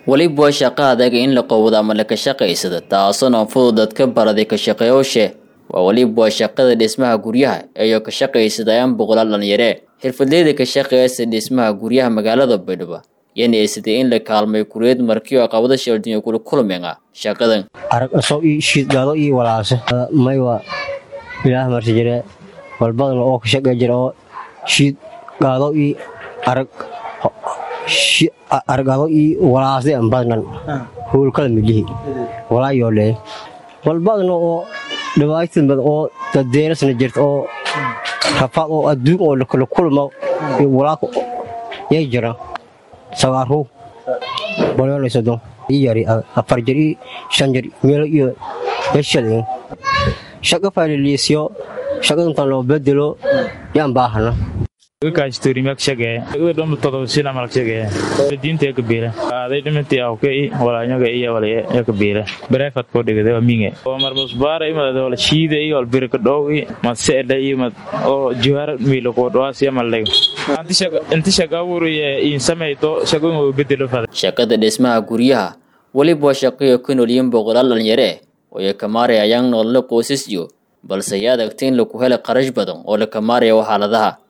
weliba waa shaqo adag in la qowdo ama laka shaqaysada taasona fudud dadka baraday ka shaqeeyooshe waa weliba waa shaqada dhismaha guryaha iyo ka shaqaysadayaan boqolaal dhalinyare xirfadleyda ka shaqeeyasa dhismaha guryaha magaalada baydhabo yana eysatay in la kaalmay kureed markii oo qabada sheeldinya kula kulmenga shaqadan arag asoo ii shiidgaado ii walaase maywa ilaah marsi jire walbadan oo ka shaqey jira oo shiid gaado ii arag argaado ii walaasday an badnan howlkala midlihi walaa yoolee walbadna oo dhibaatad bad oo dadeerasna jirta oo rafaad oo adduun oo lakala kulma walaaka yay jira sagaaru bolyoolaysado ii yari afar jir ii shan jir meelo iyo yashadin shaqa fayliliisyo shaqadantan loo bedelo yaan baahana diinta kabeela aaday dhimantii awke walaanyaga iyo walaya kabeela bareefad koo dhigada waa minge oo marmusbaara imad wala shiida iyo albirka dhow i mad seedha iyo mad oo jiwaar miilo koo dhawaas iyo maldhigo inta shaqa abuuriye in samayto shaqo inuu bedelo fada shaqada dhismaha guryaha weliba waa shaqayo ku noolyiin boqolaal dhalinyare oo ay ka maarayayaan nolole qoysasyo balse ay adagta in laku hela qarash badan oo la ka maarayo xaaladaha